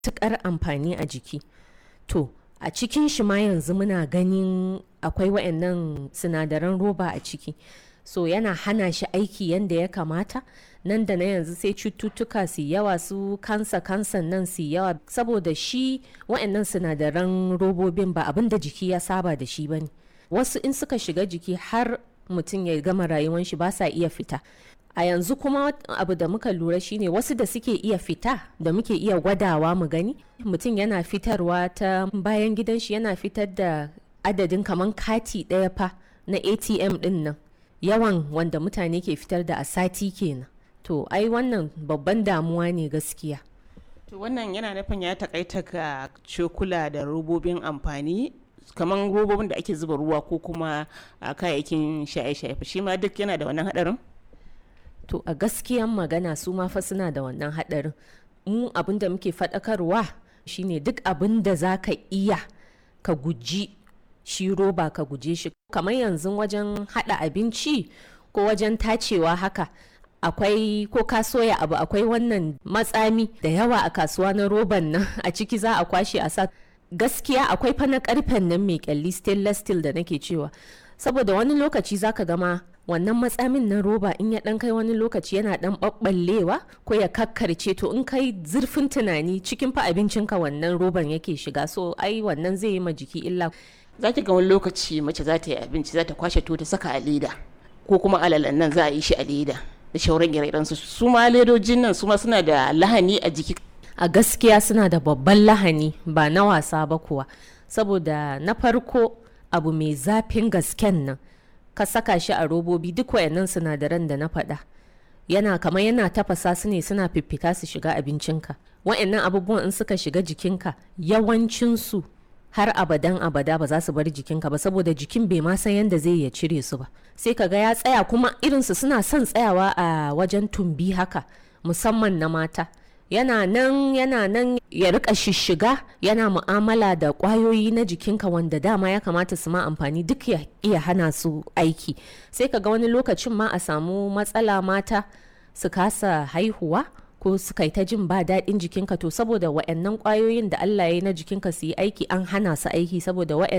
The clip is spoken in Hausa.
matuƙar amfani a jiki to a cikin shi ma yanzu muna ganin akwai wayannan sinadaran roba a ciki so yana hana shi aiki yadda ya kamata nan da na yanzu sai cututtuka su yawa su kansa kansan nan su yawa saboda shi wayannan sinadaran robobin ba abin da jiki ya saba da shi bane wasu in suka shiga jiki har mutum ya gama rayuwan shi ba sa iya fita a yanzu kuma abu da muka lura shine wasu da suke iya fita da muke iya gwadawa mu gani mutum yana fitarwa ta bayan gidan shi yana fitar da adadin kaman kati ɗaya fa na atm ɗin nan yawan wanda mutane ke fitar da a sati kenan to ai wannan babban damuwa ne gaskiya to wannan yana nufin ya takaita ga cokula da robobin amfani kamar robobin da ake zuba ruwa ko kuma a kayayyakin shaye-shaye shi ma duk yana da wannan hadarin to a gaskiyan magana su ma fa suna da wannan hadarin mu abin da muke faɗakarwa shine duk abin da za ka iya ka guji shi roba ka guje shi kamar yanzu wajen hada abinci ko wajen tacewa haka akwai ko ka soya abu akwai wannan matsami da yawa a kasuwa na roban nan a ciki za a kwashe a sa gaskiya akwai fa na karfen nan mai kyalli stainless steel da nake cewa saboda wani lokaci zaka gama wannan matsamin na roba in ya dan kai wani lokaci yana dan ɓaɓɓallewa ko ya kakkarce to in kai zurfin tunani cikin fa abincinka wannan roban yake shiga so ai wannan zai yi ma jiki illa za ki ga wani lokaci mace za ta yi abinci za ta kwashe to ta saka a leda ko kuma alalan nan za a yi shi a leda da shauran ire su su ma ledojin nan su ma suna da lahani a jiki a gaskiya suna da babban lahani ba na wasa ba kuwa saboda na farko abu mai zafin gasken nan ka saka shi a robobi duk wayannan sinadaran da na faɗa yana kamar yana tafasa su ne suna fiffita su shiga abincinka wayannan abubuwan in suka shiga jikinka yawancinsu har abadan abada ba za su bar jikinka ba saboda jikin bai ma san yadda zai ya cire su ba sai ka ga ya tsaya kuma irinsu suna son tsayawa a wajen tumbi haka musamman na mata yana nan yana nan ya rika shishiga yana mu'amala da kwayoyi na jikinka wanda dama ya kamata su ma amfani duk ya iya hana su aiki sai ka ga wani lokacin ma a samu matsala mata su kasa haihuwa ko su kai ta jin ba daɗin jikinka to saboda wa'annan kwayoyin da Allah ya yi na jikinka su yi aiki an hana su aiki saboda wa'annan